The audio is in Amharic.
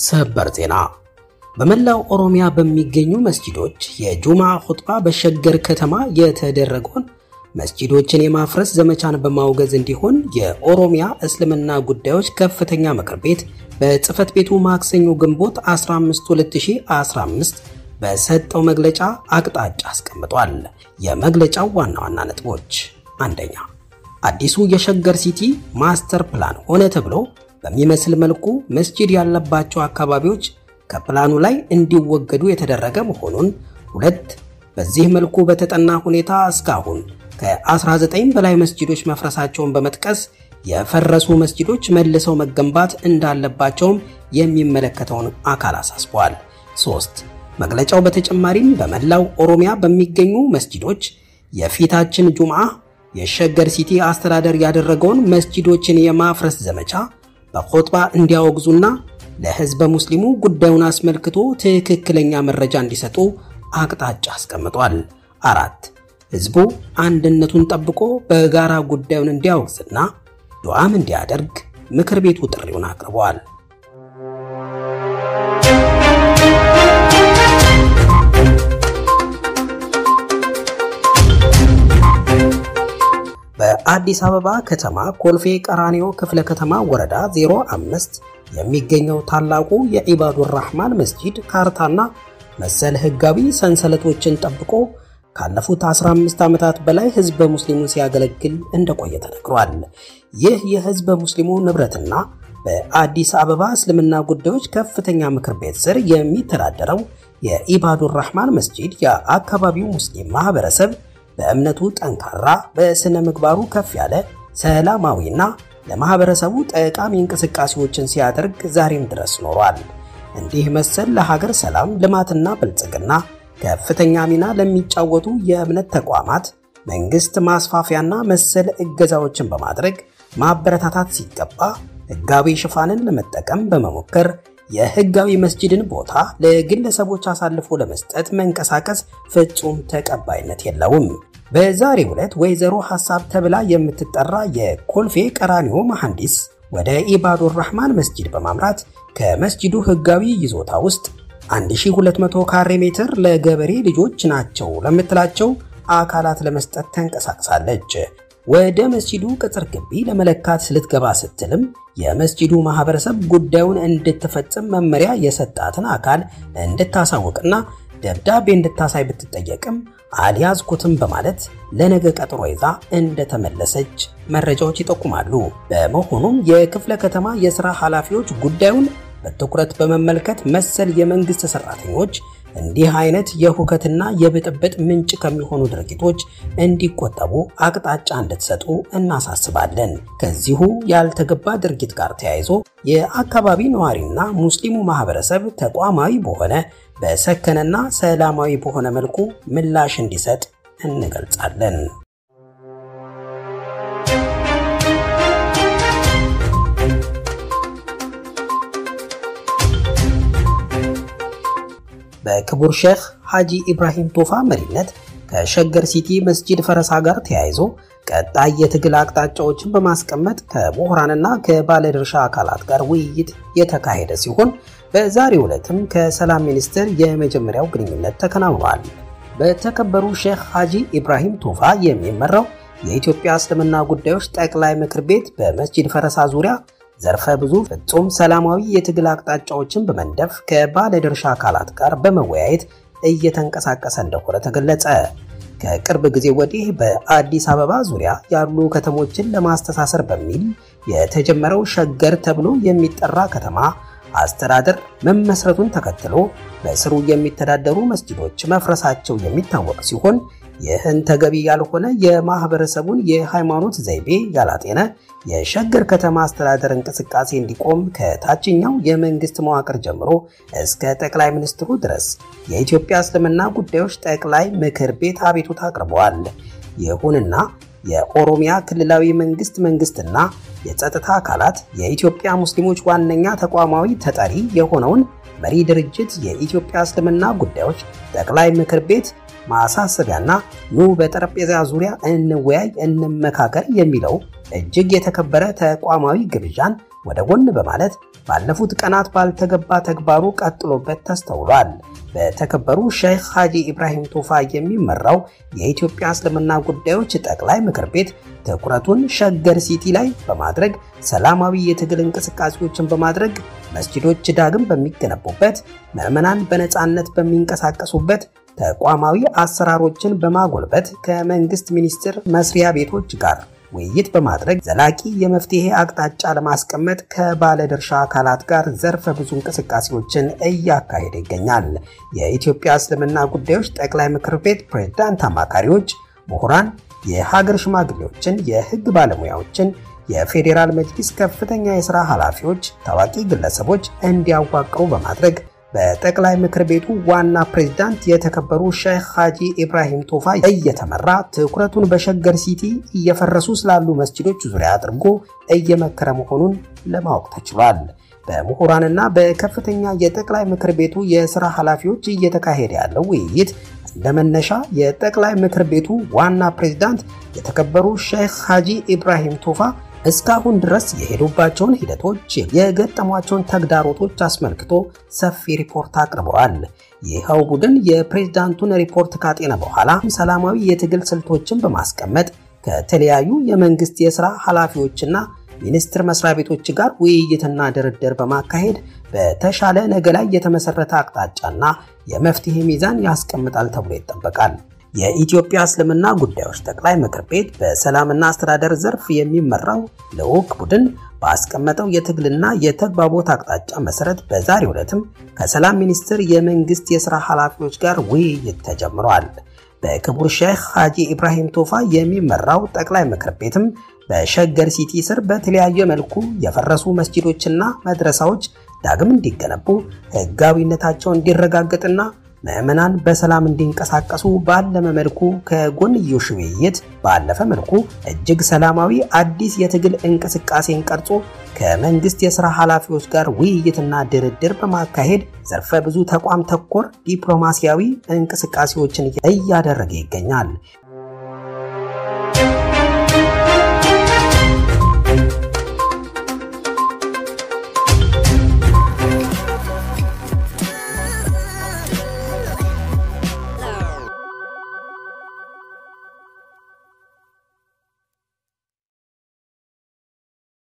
ሰበር ዜና በመላው ኦሮሚያ በሚገኙ መስጂዶች የጁማ ኹጥባ በሸገር ከተማ የተደረገውን መስጂዶችን የማፍረስ ዘመቻን በማውገዝ እንዲሆን የኦሮሚያ እስልምና ጉዳዮች ከፍተኛ ምክር ቤት በጽህፈት ቤቱ ማክሰኞ ግንቦት 15 2015 በሰጠው መግለጫ አቅጣጫ አስቀምጧል። የመግለጫው ዋና ዋና ነጥቦች፣ አንደኛ አዲሱ የሸገር ሲቲ ማስተር ፕላን ሆነ ተብሎ በሚመስል መልኩ መስጂድ ያለባቸው አካባቢዎች ከፕላኑ ላይ እንዲወገዱ የተደረገ መሆኑን፣ ሁለት በዚህ መልኩ በተጠና ሁኔታ እስካሁን ከ19 በላይ መስጂዶች መፍረሳቸውን በመጥቀስ የፈረሱ መስጂዶች መልሰው መገንባት እንዳለባቸውም የሚመለከተውን አካል አሳስበዋል። ሶስት መግለጫው በተጨማሪም በመላው ኦሮሚያ በሚገኙ መስጂዶች የፊታችን ጁምዓ የሸገር ሲቲ አስተዳደር ያደረገውን መስጂዶችን የማፍረስ ዘመቻ በኹጥባ እንዲያወግዙና ለሕዝበ ሙስሊሙ ጉዳዩን አስመልክቶ ትክክለኛ መረጃ እንዲሰጡ አቅጣጫ አስቀምጧል። አራት ሕዝቡ አንድነቱን ጠብቆ በጋራ ጉዳዩን እንዲያወግዝና ዱዓም እንዲያደርግ ምክር ቤቱ ጥሪውን አቅርበዋል። በአዲስ አበባ ከተማ ኮልፌ ቀራኒዮ ክፍለ ከተማ ወረዳ 05 የሚገኘው ታላቁ የዒባዱር ራህማን መስጂድ ካርታና መሰል ህጋዊ ሰንሰለቶችን ጠብቆ ካለፉት 15 ዓመታት በላይ ህዝበ ሙስሊሙን ሲያገለግል እንደቆየ ተነግሯል። ይህ የህዝበ ሙስሊሙ ንብረትና በአዲስ አበባ እስልምና ጉዳዮች ከፍተኛ ምክር ቤት ስር የሚተዳደረው የዒባዱር ራህማን መስጂድ የአካባቢው ሙስሊም ማህበረሰብ በእምነቱ ጠንካራ፣ በስነ ምግባሩ ከፍ ያለ ሰላማዊና ለማህበረሰቡ ጠቃሚ እንቅስቃሴዎችን ሲያደርግ ዛሬም ድረስ ኖሯል። እንዲህ መሰል ለሀገር ሰላም ልማትና ብልጽግና ከፍተኛ ሚና ለሚጫወቱ የእምነት ተቋማት መንግስት ማስፋፊያና መሰል እገዛዎችን በማድረግ ማበረታታት ሲገባ ህጋዊ ሽፋንን ለመጠቀም በመሞከር የህጋዊ መስጂድን ቦታ ለግለሰቦች አሳልፎ ለመስጠት መንቀሳቀስ ፍጹም ተቀባይነት የለውም። በዛሬው ዕለት ወይዘሮ ሐሳብ ተብላ የምትጠራ የኮልፌ ቀራኒዮ መሐንዲስ ወደ ኢባዱር ራህማን መስጂድ በማምራት ከመስጂዱ ህጋዊ ይዞታ ውስጥ 1200 ካሬ ሜትር ለገበሬ ልጆች ናቸው ለምትላቸው አካላት ለመስጠት ተንቀሳቅሳለች። ወደ መስጂዱ ቅጥር ግቢ ለመለካት ልትገባ ስትልም የመስጂዱ ማህበረሰብ ጉዳዩን እንድትፈጽም መመሪያ የሰጣትን አካል እንድታሳውቅና ደብዳቤ እንድታሳይ ብትጠየቅም አልያዝኩትም በማለት ለነገ ቀጠሮ ይዛ እንደተመለሰች መረጃዎች ይጠቁማሉ። በመሆኑም የክፍለ ከተማ የሥራ ኃላፊዎች ጉዳዩን በትኩረት በመመልከት መሰል የመንግስት ሰራተኞች እንዲህ አይነት የሁከትና የብጥብጥ ምንጭ ከሚሆኑ ድርጊቶች እንዲቆጠቡ አቅጣጫ እንድትሰጡ እናሳስባለን። ከዚሁ ያልተገባ ድርጊት ጋር ተያይዞ የአካባቢ ነዋሪና ሙስሊሙ ማህበረሰብ ተቋማዊ በሆነ በሰከነና ሰላማዊ በሆነ መልኩ ምላሽ እንዲሰጥ እንገልጻለን። በክቡር ሼህ ሐጂ ኢብራሂም ቶፋ መሪነት ከሸገር ሲቲ መስጂድ ፈረሳ ጋር ተያይዞ ቀጣይ የትግል አቅጣጫዎችን በማስቀመጥ ከምሁራንና ከባለድርሻ አካላት ጋር ውይይት የተካሄደ ሲሆን በዛሬው ዕለትም ከሰላም ሚኒስቴር የመጀመሪያው ግንኙነት ተከናውኗል። በተከበሩ ሼህ ሐጂ ኢብራሂም ቶፋ የሚመራው የኢትዮጵያ እስልምና ጉዳዮች ጠቅላይ ምክር ቤት በመስጂድ ፈረሳ ዙሪያ ዘርፈ ብዙ ፍጹም ሰላማዊ የትግል አቅጣጫዎችን በመንደፍ ከባለድርሻ አካላት ጋር በመወያየት እየተንቀሳቀሰ እንደሆነ ተገለጸ። ከቅርብ ጊዜ ወዲህ በአዲስ አበባ ዙሪያ ያሉ ከተሞችን ለማስተሳሰር በሚል የተጀመረው ሸገር ተብሎ የሚጠራ ከተማ አስተዳደር መመስረቱን ተከትሎ በስሩ የሚተዳደሩ መስጂዶች መፍረሳቸው የሚታወቅ ሲሆን ይህን ተገቢ ያልሆነ የማህበረሰቡን የሃይማኖት ዘይቤ ያላጤነ የሸገር ከተማ አስተዳደር እንቅስቃሴ እንዲቆም ከታችኛው የመንግስት መዋቅር ጀምሮ እስከ ጠቅላይ ሚኒስትሩ ድረስ የኢትዮጵያ እስልምና ጉዳዮች ጠቅላይ ምክር ቤት አቤቱታ አቅርበዋል። ይሁንና የኦሮሚያ ክልላዊ መንግስት መንግስትና የጸጥታ አካላት የኢትዮጵያ ሙስሊሞች ዋነኛ ተቋማዊ ተጠሪ የሆነውን መሪ ድርጅት የኢትዮጵያ እስልምና ጉዳዮች ጠቅላይ ምክር ቤት ማሳሰቢያና ኑ በጠረጴዛ ዙሪያ እንወያይ፣ እንመካከር የሚለው እጅግ የተከበረ ተቋማዊ ግብዣን ወደ ጎን በማለት ባለፉት ቀናት ባልተገባ ተግባሩ ቀጥሎበት ተስተውሏል። በተከበሩ ሼክ ሀጂ ኢብራሂም ቱፋ የሚመራው የኢትዮጵያ እስልምና ጉዳዮች ጠቅላይ ምክር ቤት ትኩረቱን ሸገር ሲቲ ላይ በማድረግ ሰላማዊ የትግል እንቅስቃሴዎችን በማድረግ መስጂዶች ዳግም በሚገነቡበት፣ ምዕመናን በነፃነት በሚንቀሳቀሱበት ተቋማዊ አሰራሮችን በማጎልበት ከመንግስት ሚኒስቴር መስሪያ ቤቶች ጋር ውይይት በማድረግ ዘላቂ የመፍትሄ አቅጣጫ ለማስቀመጥ ከባለድርሻ አካላት ጋር ዘርፈ ብዙ እንቅስቃሴዎችን እያካሄደ ይገኛል። የኢትዮጵያ እስልምና ጉዳዮች ጠቅላይ ምክር ቤት ፕሬዝዳንት አማካሪዎች፣ ምሁራን፣ የሀገር ሽማግሌዎችን፣ የህግ ባለሙያዎችን፣ የፌዴራል መጅሊስ ከፍተኛ የሥራ ኃላፊዎች፣ ታዋቂ ግለሰቦች እንዲያዋቅሩ በማድረግ በጠቅላይ ምክር ቤቱ ዋና ፕሬዝዳንት የተከበሩ ሼክ ሀጂ ኢብራሂም ቶፋ እየተመራ ትኩረቱን በሸገር ሲቲ እየፈረሱ ስላሉ መስጂዶች ዙሪያ አድርጎ እየመከረ መሆኑን ለማወቅ ተችሏል። በምሁራንና በከፍተኛ የጠቅላይ ምክር ቤቱ የሥራ ኃላፊዎች እየተካሄደ ያለው ውይይት እንደ መነሻ የጠቅላይ ምክር ቤቱ ዋና ፕሬዝዳንት የተከበሩ ሼክ ሀጂ ኢብራሂም ቶፋ እስካሁን ድረስ የሄዱባቸውን ሂደቶች፣ የገጠሟቸውን ተግዳሮቶች አስመልክቶ ሰፊ ሪፖርት አቅርበዋል። ይኸው ቡድን የፕሬዝዳንቱን ሪፖርት ካጤነ በኋላ ሰላማዊ የትግል ስልቶችን በማስቀመጥ ከተለያዩ የመንግስት የሥራ ኃላፊዎችና ሚኒስቴር መስሪያ ቤቶች ጋር ውይይትና ድርድር በማካሄድ በተሻለ ነገ ላይ የተመሰረተ አቅጣጫና የመፍትሄ ሚዛን ያስቀምጣል ተብሎ ይጠበቃል። የኢትዮጵያ እስልምና ጉዳዮች ጠቅላይ ምክር ቤት በሰላምና አስተዳደር ዘርፍ የሚመራው ልዑክ ቡድን ባስቀመጠው የትግልና የተግባቦት አቅጣጫ መሰረት በዛሬው ዕለትም ከሰላም ሚኒስቴር የመንግስት የሥራ ኃላፊዎች ጋር ውይይት ተጀምሯል። በክቡር ሼክ ሀጂ ኢብራሂም ቶፋ የሚመራው ጠቅላይ ምክር ቤትም በሸገር ሲቲ ስር በተለያየ መልኩ የፈረሱ መስጂዶችና መድረሳዎች ዳግም እንዲገነቡ ሕጋዊነታቸው እንዲረጋገጥና ምዕመናን በሰላም እንዲንቀሳቀሱ ባለመ መልኩ ከጎንዮሽ ውይይት ባለፈ መልኩ እጅግ ሰላማዊ አዲስ የትግል እንቅስቃሴን ቀርጾ ከመንግስት የሥራ ኃላፊዎች ጋር ውይይትና ድርድር በማካሄድ ዘርፈ ብዙ ተቋም ተኮር ዲፕሎማሲያዊ እንቅስቃሴዎችን እያደረገ ይገኛል።